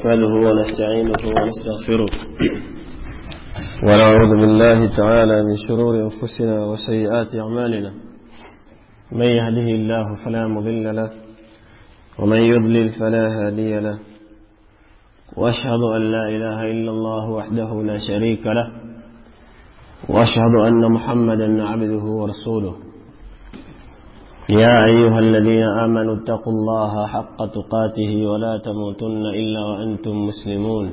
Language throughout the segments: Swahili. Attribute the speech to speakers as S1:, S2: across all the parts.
S1: نحمده ونستعينه ونستغفره ونعوذ بالله تعالى من شرور أنفسنا وسيئات أعمالنا من يهده الله فلا مضل له ومن يضلل فلا هادي له وأشهد أن لا إله إلا الله وحده لا شريك له وأشهد أن محمدا عبده ورسوله يا أيها الذين آمنوا اتقوا الله حق تقاته ولا تموتن إلا وأنتم مسلمون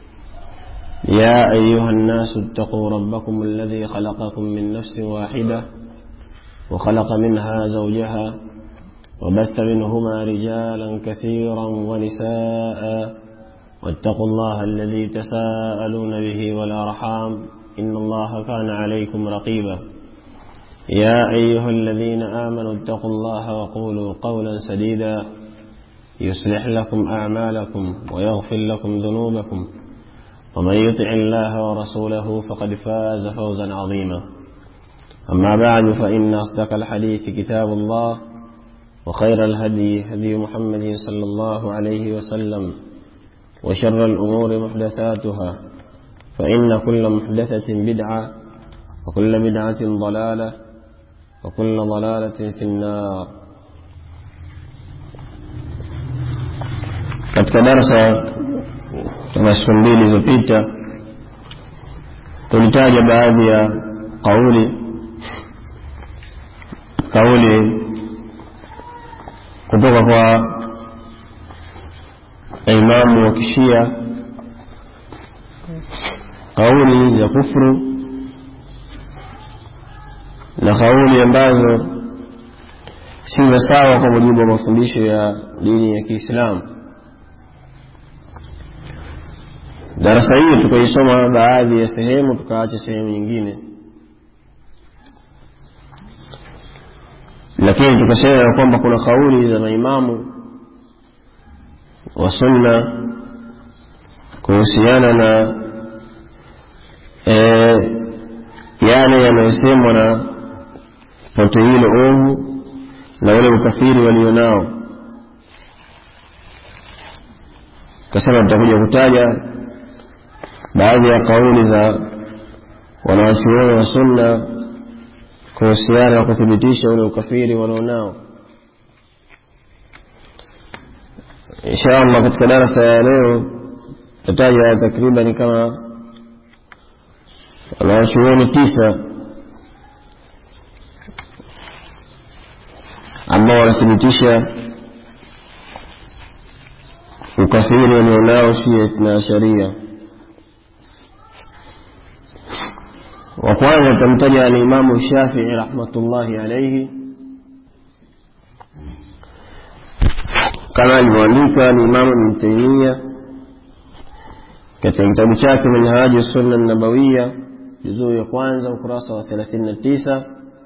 S1: يا أيها الناس اتقوا ربكم الذي خلقكم من نفس واحدة وخلق منها زوجها وبث منهما رجالا كثيرا ونساء واتقوا الله الذي تساءلون به والأرحام إن الله كان عليكم رقيبا يا أيها الذين آمنوا اتقوا الله وقولوا قولا سديدا يصلح لكم أعمالكم ويغفر لكم ذنوبكم ومن يطع الله ورسوله فقد فاز فوزا عظيما أما بعد فإن أصدق الحديث كتاب الله وخير الهدي هدي محمد صلى الله عليه وسلم وشر الأمور محدثاتها فإن كل محدثة بدعة وكل بدعة ضلالة وكل ضلالة في النار katika darasa kama siku mbili zilizopita tulitaja baadhi ya kauli kauli kutoka kwa imamu wa kishia kauli ya kufru na kauli ambazo si za sawa kwa mujibu wa mafundisho ya dini ya Kiislamu. Darasa hili tukaisoma baadhi ya sehemu, tukaacha sehemu nyingine, lakini tukasema ya kwamba kuna kauli za maimamu wa sunna kuhusiana na e, yale yanayosemwa na pote hilo ovu na ule ukafiri walionao. Kasema tutakuja kutaja baadhi ya kauli za wanawachuoni wa sunna kuhusiana na kuthibitisha ule ukafiri walionao. Insha Allah katika darasa ya leo tutaja takriban kama wanawachuoni tisa ambao wanathibitisha ukafiri walionao Shia na Sharia. Wa kwanza tutamtaja alimamu Shafii rahmatullahi alaihi, kama alivyoandika alimamu Ibn Taimia katika kitabu chake Minhaju Sunna Nabawiya juzuu ya kwanza ukurasa wa 39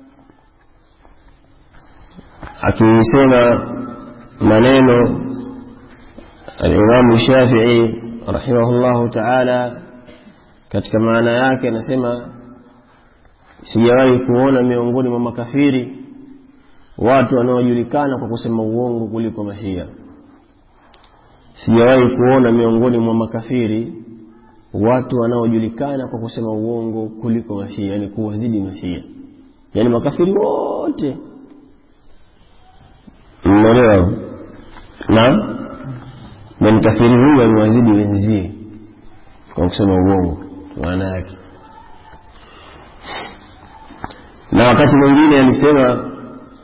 S1: akisema maneno alimamu Shafii rahimahullahu taala katika maana yake anasema sijawahi kuona miongoni mwa makafiri watu wanaojulikana kwa kusema uongo kuliko mashia sijawahi kuona miongoni mwa makafiri watu wanaojulikana kwa kusema uongo kuliko mashia yani kuwazidi mashia yani makafiri wote mnaelewa na na mkafiri huyu aliwazidi wenzie kwa kusema uongo maana yake na wakati mwingine alisema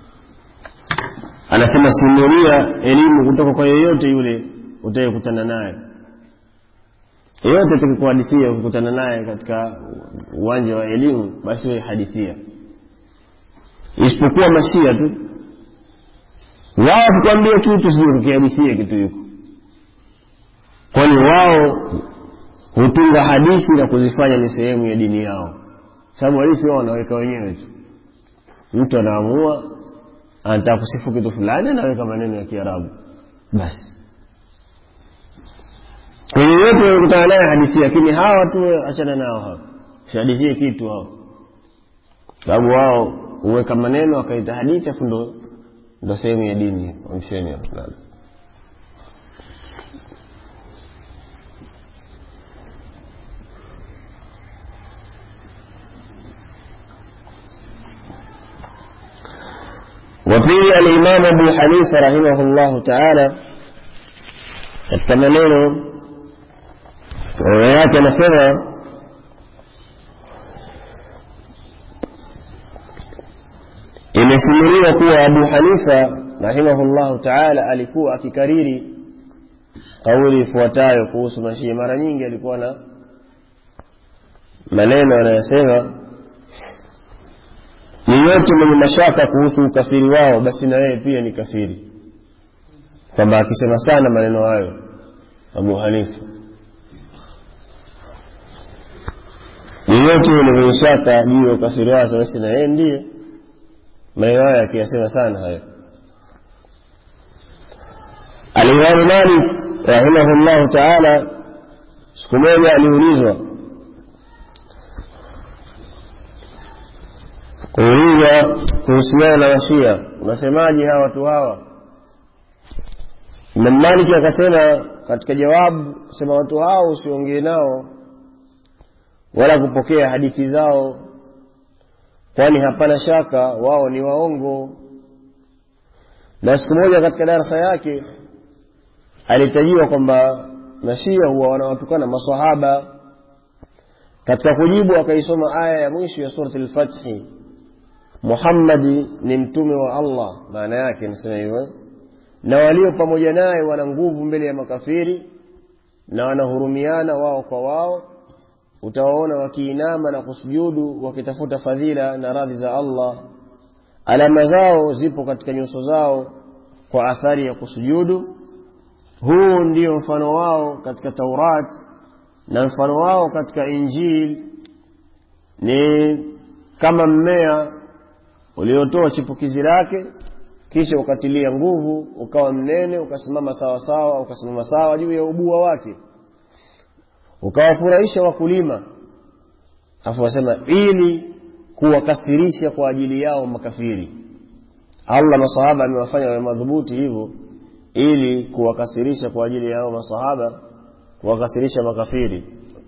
S1: anasema simulia elimu kutoka kwa yeyote yule utayekutana naye yeyote atakikuhadithia ukikutana naye katika uwanja wa elimu basi wewe hadithia isipokuwa mashia tu wao kukwambia kitu sio kukihadithia kitu hiko kwani wao hutunga hadithi na kuzifanya ni sehemu ya dini yao sababu hadithi wao wanaweka wenyewe tu mtu anaamua anataka kusifu kitu fulani anaweka maneno ya kiarabu basi kwenye yote wanakutana naye hadithi lakini hawa tu achana nao hawa sihadithie kitu hao sababu wao huweka maneno wakaita hadithi afu ndo ndo sehemu ya dini wamsheni وفي الإمام أبو حنيفة رحمه الله تعالى katika maneno yake anasema imesimuliwa kuwa abu hanifa rahimahullahu taala alikuwa akikariri kauli ifuatayo kuhusu mashia mara nyingi alikuwa na maneno anayosema yeyote mwenye mashaka kuhusu ukafiri wao basi na yeye pia ni kafiri kwamba akisema sana maneno hayo abu hanifa yeyote yule mwenye shaka juu ya ukafiri wake basi na yeye ndiye maneno hayo akiyasema sana hayo alimamu malik rahimahullahu taala siku moja aliulizwa kuulizwa kuhusiana na washia unasemaje hawa watu hawa imam maliki akasema katika jawabu sema watu hao usiongee nao wala kupokea hadithi zao kwani hapana shaka wao ni waongo na siku moja katika darasa yake alitajiwa kwamba mashia huwa wanawatukana masahaba katika kujibu akaisoma aya ya mwisho ya surati lfathi muhammadi ni mtume wa allah maana yake inasema hivyo na walio pamoja naye wana nguvu mbele ya makafiri na wanahurumiana wao kwa wao utawaona wakiinama na kusujudu wakitafuta fadhila na radhi za allah alama zao zipo katika nyuso zao kwa athari ya kusujudu huu ndio mfano wao katika taurat na mfano wao katika injili ni kama mmea uliotoa chipukizi lake kisha ukatilia nguvu ukawa mnene ukasimama sawa sawa ukasimama sawa juu ya ubua wake ukawafurahisha wakulima afu wasema ili kuwakasirisha kwa ajili yao makafiri allah masahaba amewafanya wawe madhubuti hivyo ili kuwakasirisha kwa ajili yao masahaba kuwakasirisha makafiri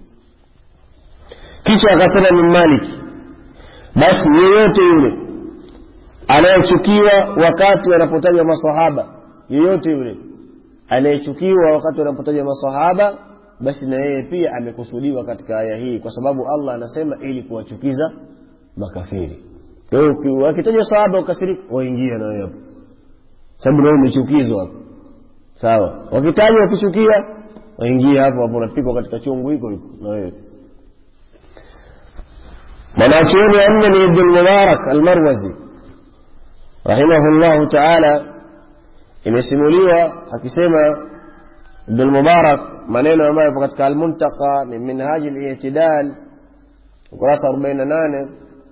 S1: kisha akasema min maliki basi yeyote yule anayechukiwa wakati wanapotajwa masahaba yeyote yule anayechukiwa wakati wanapotajwa masahaba basi na yeye pia amekusudiwa katika aya hii kwa sababu allah anasema ili kuwachukiza makafiri kwa hiyo wakitajwa sahaba ukasirika waingia na wewe hapo sababu nawe umechukizwa hapo sawa wakitajwa wakichukia waingia hapo hapo unapigwa katika chungu hiko hiko na wewe mwanachuoni wa nne ni ibnu lmubarak almarwazi rahimahullahu taala imesimuliwa akisema ibnu lmubarak maneno ambayo yapo katika almuntaka min minhaji litidal ukurasa arobaini na nane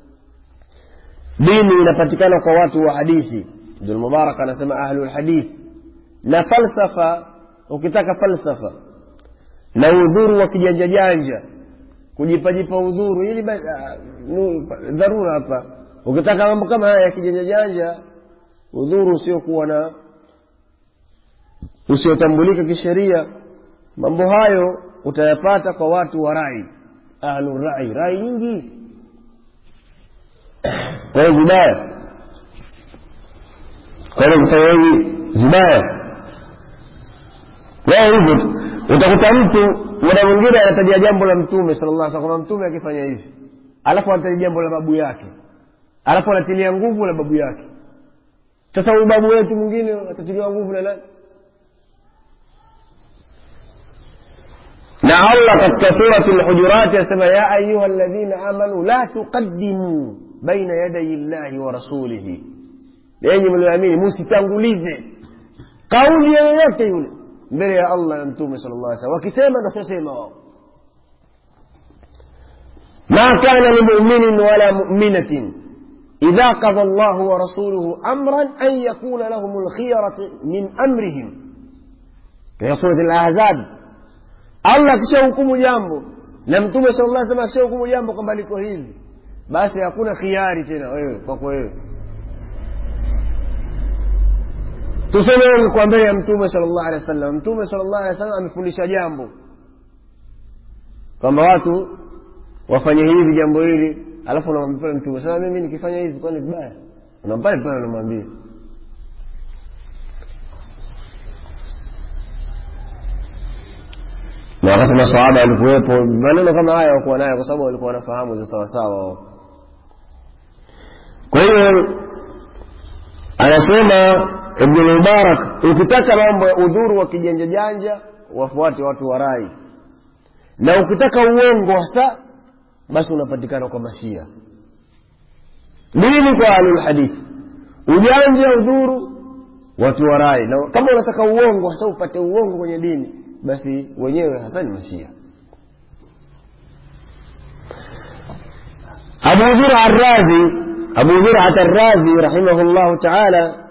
S1: dini inapatikana kwa watu wa hadithi ibnu lmubarak anasema ahlu lhadithi na falsafa ukitaka falsafa na udhuru wa kijanja janja kujipajipa udhuru ili dharura hapa ukitaka mambo kama haya ya kijanja janja udhuru usiokuwa na usiotambulika kisheria mambo hayo utayapata kwa watu wa rai ahlu rai rai nyingi kwa hiyo vibaya kwa hiyo kufanya hivi vibaya wao hivyo tu utakuta mtu muda mwingine anatajia jambo la mtume sallallahu alaihi wasallam mtume akifanya hivi alafu anataja jambo la babu yake alafu anatilia nguvu la babu yake sasa huyu babu wetu mwingine atatiliwa nguvu na nani na allah katika surati lhujurati anasema ya ayuha ladhina amanu la tuqaddimu baina yadayi llahi wa rasulihi enyi mlioamini musitangulize kauli yoyote yule mbele ya allah na mtume sala llah salam wakisema ndosema wao ma kana limuminin wala muminatin idha qada llahu wa rasuluhu amran an yakuna lahum lkhiyarati min amrihim katika surati lahzab allah akishahukumu jambo na mtume sala llah salam akishahukumu jambo kwamba liko hivi basi hakuna khiari tena wewe kwako wewe tuseme ungekuwa mbele ya mtume sala llahu alehi wa sallam mtume sala llahu alehi wa sallam amefundisha jambo kwamba watu wafanye hivi jambo hili alafu unamwambia pale mtume sasa mimi nikifanya hivi kwani vibaya unampale pale unamwambia na wakati masahaba walikuwepo maneno kama haya wakuwa nayo kwa sababu walikuwa wanafahamu za sawasawa wao kwa hiyo anasema ibnu mubarak ukitaka mambo ya udhuru wa kijanja janja wafuate watu wa rai na ukitaka uongo hasa basi unapatikana kwa mashia nini kwa ahlulhadithi ujanja udhuru watu wa rai na kama unataka uongo hasa upate uongo kwenye dini basi wenyewe hasa ni mashia abu zura arrazi abu zurat arrazi rahimahullahu taala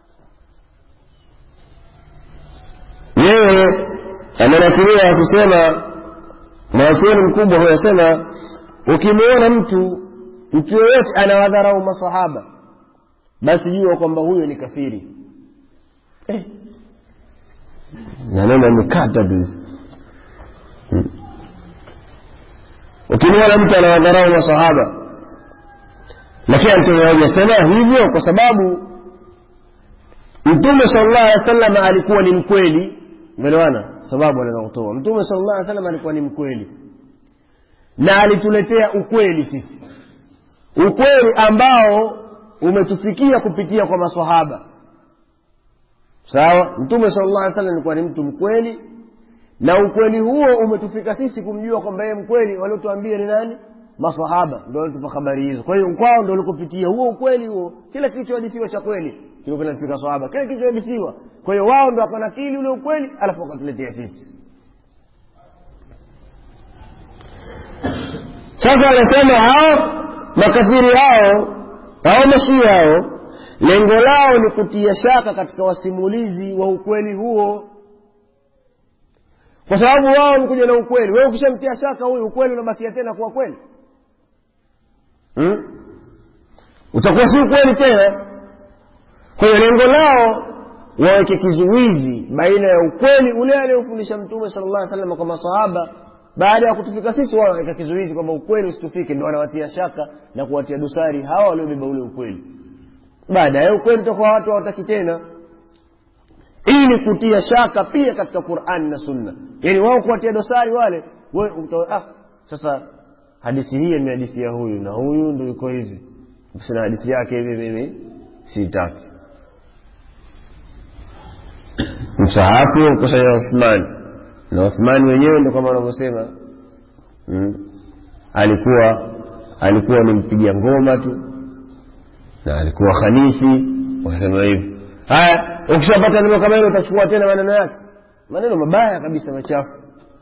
S1: yeye amenakulia akisema mwacheni mkubwa huyo asema ukimwona mtu mtu yoyote anawadharau masahaba basi jua kwamba huyo ni kafiri eh. maneno amekata tu hmm. ukimwona mtu anawadharau masahaba lakini hajasema hivyo kwa sababu mtume sallallahu alaihi wasallam alikuwa ni mkweli umeelewana sababu anaweza kutoa mtume sallallahu alaihi wasallam alikuwa ni mkweli na alituletea ukweli sisi ukweli ambao umetufikia kupitia kwa maswahaba sawa mtume sallallahu alaihi wasallam alikuwa ni mtu mkweli na ukweli huo umetufika sisi kumjua kwamba yeye mkweli waliotuambia ni nani maswahaba ndio walitupa habari hizo kwa hiyo kwao ndio walikopitia huo ukweli huo kila kilichohadithiwa cha kweli kilikuwa kinafika sahaba kile kilichohadithiwa kwa hiyo wao ndo wakanakili ule ukweli alafu wakatuletea sisi sasa anasema hao makafiri hao hao mashia hao lengo lao ni kutia shaka katika wasimulizi wa ukweli huo kwa sababu wao ni kuja na ukweli wewe ukishamtia shaka huyu ukweli unabakia tena kuwa kweli hmm? utakuwa si ukweli tena kwa hiyo lengo lao waweke kizuizi baina ya ukweli ule aliyofundisha mtume sala llah salama kwa masahaba baada ya kutufika sisi wao waweka kizuizi kwamba ukweli usitufike ndo wanawatia shaka na kuwatia dosari hawa waliobeba ule ukweli baada ya ukweli utakuwa watu hawataki tena ili kutia shaka pia katika qurani na sunna yaani wao kuwatia dosari wale we, uta, ah, sasa hadithi hii ni hadithi ya huyu na huyu ndo iko hivi sina hadithi yake hivi mimi siitaki msahafu mkusanya uthmani na uthmani wenyewe ndo kama wanavyosema mm. alikuwa alikuwa ni mpiga ngoma tu na alikuwa khanifi wakasema hivi haya ukishapata neno kama hilo utachukua tena maneno yake maneno mabaya kabisa machafu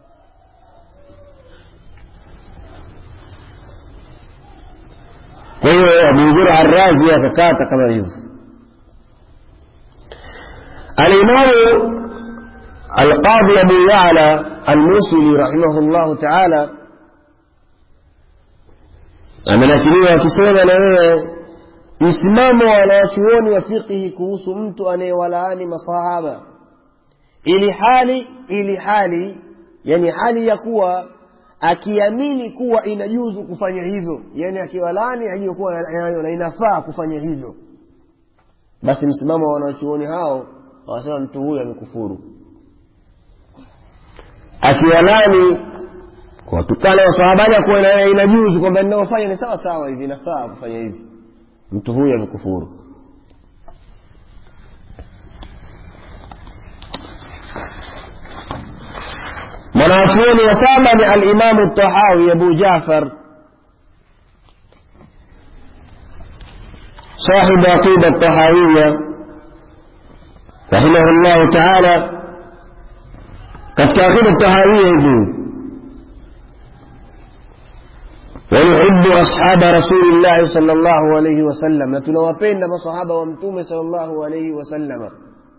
S1: kwa hiyo abuzura arrazi akakata kama hivyo alimamu alqadhi abu yala almusili rahimahu taala amenakiliwa akisema na wewe msimamo wa wanawachuoni wa fiqhi kuhusu mtu anayewalaani masahaba ili hali ili hali yani hali ya kuwa akiamini kuwa inajuzu kufanya hivyo yani akiwalaani ajue kuwa na inafaa kufanya hivyo basi msimamo wa wanawachuoni hao wanasema mtu huyu amekufuru akiwalani kuwatukana wasahabani akuwa inajuzu kwamba ninaofanya ni sawa sawa hivi inafaa kufanya hivi mtu huyu amekufuru mwanachuoni wa saba ni alimamu tahawi abu jafar صاحب عقيدة الطحاوية رحمه الله تعالى قد عقيدة الطحاوية يقول ويحب أصحاب رسول الله صلى الله عليه وسلم تنوapenda masahaba wa mtume صلى الله عليه وسلم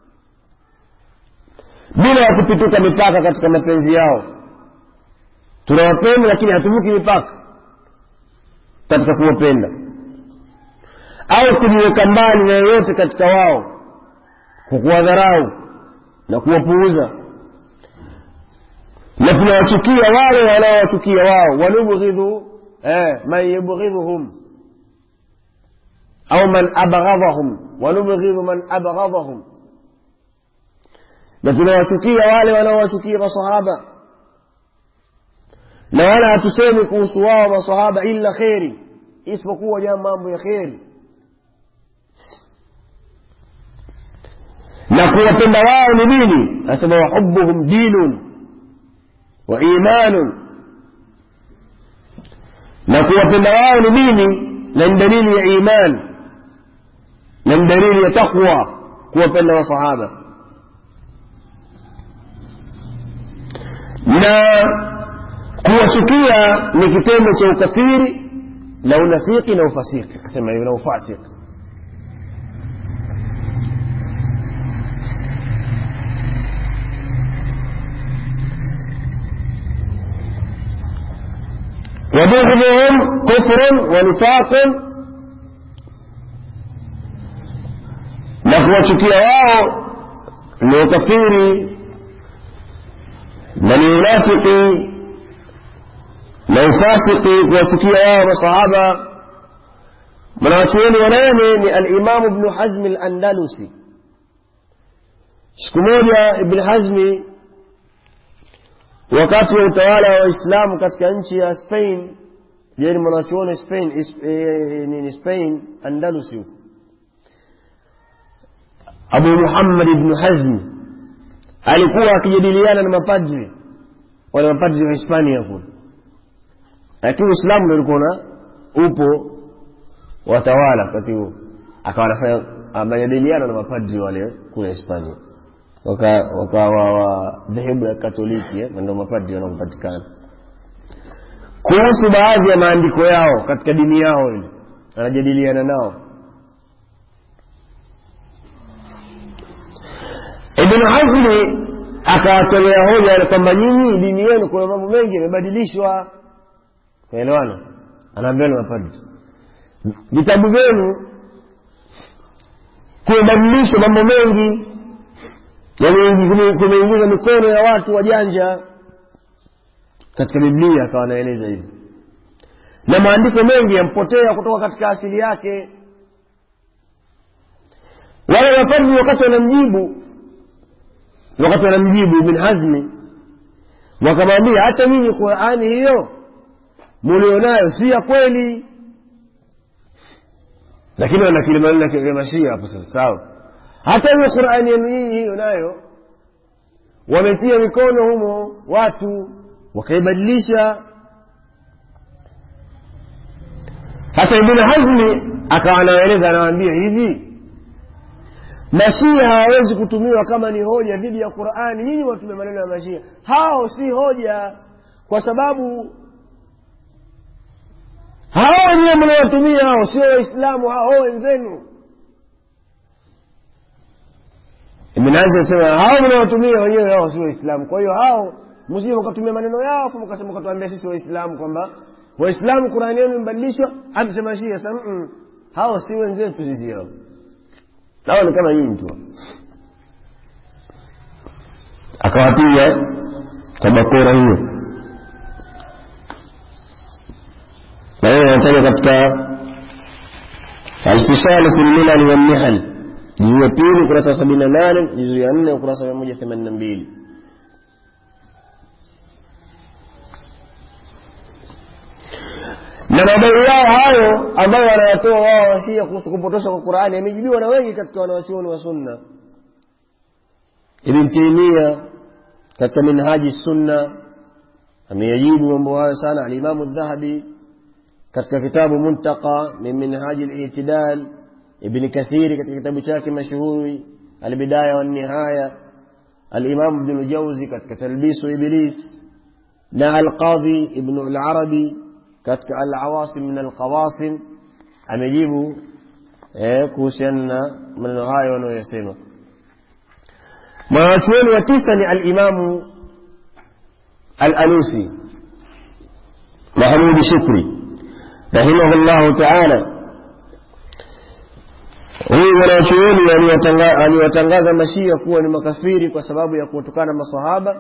S1: bila ya kupituka mipaka katika mapenzi yao tunawapenda lakini hatuvuki mipaka katika kuwapenda au kujiweka mbali na yoyote katika wao kwa kuwadharau na kuwapuuza na tunawachukia wale wanaowachukia wao wanubghidhu eh, man yubghidhuhum au man abghadhahum wanubghidhu man abghadhahum na tunawachukia wale wanaowachukia masahaba
S2: na wala hatusemi kuhusu wao masahaba illa kheri isipokuwa jama mambo ya kheri na kuwapenda wao ni dini asema wahubuhum dinun wa imanun na kuwapenda wao ni dini na ni dalili ya iman na ni dalili ya taqwa kuwapenda wasahaba na kuwachukia ni kitendo cha ukafiri na unafiki na ufasiki akasema hivyo na ufasiki وبغضهم كفر ونفاق na kuwachukia wao ni ukafiri na ni unafiki na ufasiki kuwachukia wao masahaba mwanawachuoni wanane ni alimamu bnu hazmi alandalusi siku moja ibn hazmi wakati wa utawala wa waislamu katika nchi ya spain je ni mwanachuoni spain nini spain andalusi huko abu muhammad ibnu hazmi alikuwa akijadiliana na mapadri wale mapadri wa hispania kule lakini uislamu ndo ulikuwa na upo watawala wakati huo akawa anafanya majadiliano na mapadri wale kule hispania wakawa wa dhehebu ya katoliki eh, ndo mapadri wanaopatikana kuhusu baadhi ya maandiko yao katika dini yao ile anajadiliana nao ibn hazmi akawatolea hoja kwamba nyinyi dini yenu kuna mambo mengi yamebadilishwa naelewana anaambia ni mapadri vitabu vyenu kumebadilishwa mambo mengi kumeingiza mikono ya watu wajanja katika biblia akawa anaeleza hivi na maandiko mengi yampotea kutoka katika asili yake wale mapadri wakati wanamjibu wakati wanamjibu ibn hazmi wakamwambia hata nyinyi qurani hiyo mulionayo si ya kweli lakini wanakili maneno ya mashia hapo sasa sawa hata hiyo qurani yenu hii hiyo nayo wametia mikono humo watu wakaibadilisha sasa ibn hazmi akawa anaeleza anawaambia hivi mashia hawawezi kutumiwa kama ni hoja dhidi ya qurani nyinyi watumia maneno ya mashia hao si hoja kwa sababu hao wenyewe mnawatumia hao sio waislamu hao wenzenu ibn Hazm anasema hao mnawatumia wenyewe hao si waislamu kwa hiyo hao msije mkatumia maneno yao afu mkasema mkatuambia sisi waislamu kwamba waislamu qurani yenu imebadilishwa amsema shia sasa mm, hao si wenzetu sisi hao hao ni kama nyinyi tu akawapiga kwa bakora hiyo na hiyo anataja katika alfisalu fi lmilali walmihal juzuu ya pili ukurasa wa sabini na nane juzuu ya nne ukurasa wa mia moja themanini na mbili na madai yao hayo ambayo wanayatoa wao washia kuhusu kupotosha kwa qurani yamejibiwa na wengi katika wanawachuoni wa sunna ibn taimia katika minhaji sunna ameyajibu mambo hayo sana alimamu dhahabi katika kitabu muntaka min minhaji litidal ibn kathiri katika kitabu chake mashuhuri albidaya wannihaya alimamu ibnu ljauzi katika talbisu iblis na alqadhi ibnu larabi katika alawasim min alqawasim amejibu eh, kuhusiana na maneno hayo wanayoyasema mwanawachuoni wa tisa ni alimamu alalusi mahmudi shukri rahimahu llahu taala huyu mwanachuoni aliwatangaza mashia kuwa ni makafiri kwa sababu ya kuwatukana masahaba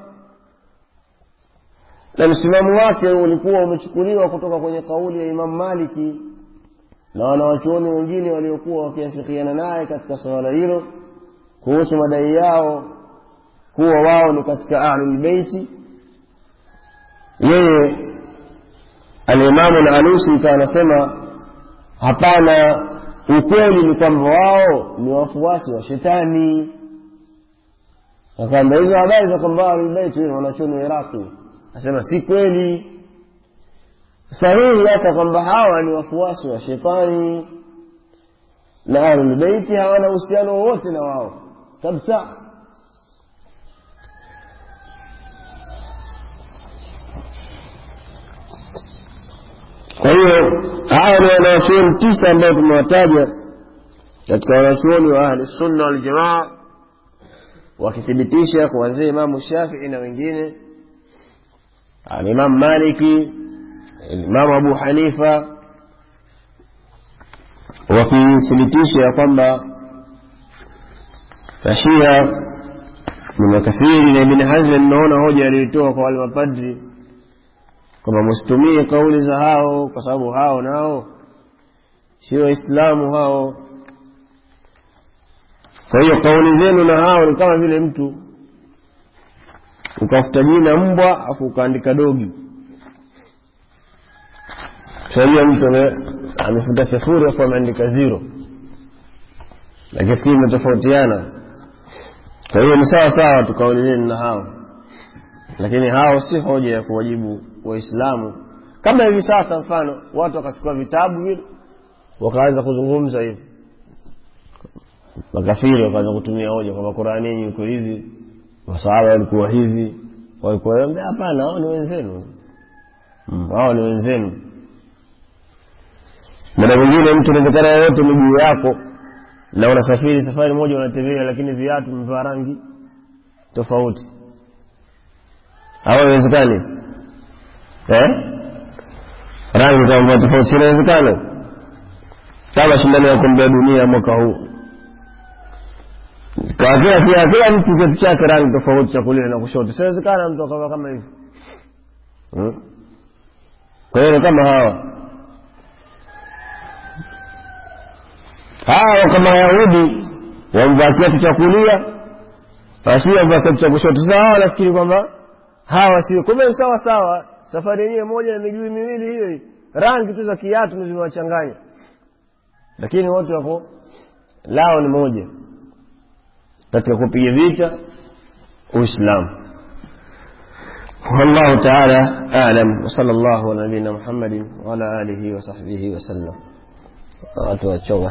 S2: na msimamo wake ulikuwa umechukuliwa kutoka kwenye kauli ya imamu maliki na wanawachuoni wengine waliokuwa wakiafikiana naye katika suala hilo kuhusu madai yao kuwa wao ni katika ahlulbeiti yeye alimamu lalusi ikawa anasema hapana ukweli ni kwamba wao ni wafuasi wa shetani akaamba hizo habari za kwamba ahlulbeiti wanachoni wa iraqi asema si kweli sahihi hata kwamba hawa ni wafuasi wa shetani na ahlulbeiti hawana uhusiano wowote na wao kabisa kwa hiyo hawa ni wanawachuoni tisa ambao tumewataja katika wanachuoni wa ahli sunna waljamaa wakithibitisha kuanzia imamu shafii na wengine alimamu maliki imamu abu hanifa wakithibitisha ya kwamba mashia ni makafiri na ibni hazmi mnaona hoja aliyoitoa kwa wale mapadri kwamba msitumie kauli za hao kwa sababu hao nao sio waislamu hao kwa hiyo kauli zenu na hao ni kama vile mtu ukafuta jina mbwa afu ukaandika dogi tunajua mtu amefuta sifuri afu ameandika zero lakini fikiri imetofautiana kwa hiyo ni sawa sawa tu kauli zenu na hao lakini hao si hoja ya kuwajibu waislamu kama hivi sasa mfano watu wakachukua vitabu vile wakaanza kuzungumza hivi makafiri wakaanza kutumia hoja kwamba qurani yenyu iko hivi masahaba walikuwa hivi walikuwa hapana hao ni wenzenu hao ni wenzenu muda mwingine mtu inawezekana yoyote miguu yako na unasafiri safari moja unatembea lakini viatu mvaa rangi tofauti au inawezekani eh? rangi kama tofauti inawezekana kama shindano ya kombe dunia mwaka huu kwa kila kila kila mtu kitu chake rangi tofauti cha kulia na kushoto siwezekana mtu akawa kama hivi hmm? kwa hiyo kama hawa hawa kama wayahudi wamvaa kiatu cha kulia wasi wamvaa kiatu cha kushoto sasa hawa nafikiri kwamba hawa sio kumbe sawa sawa safari yenyewe moja na miguu miwili hiyo rangi tu za kiatu zimewachanganya lakini wote wako lao ni moja katika kupiga vita uislamu والله تعالى أعلم وصلى الله على نبينا محمد وعلى آله وصحبه وسلم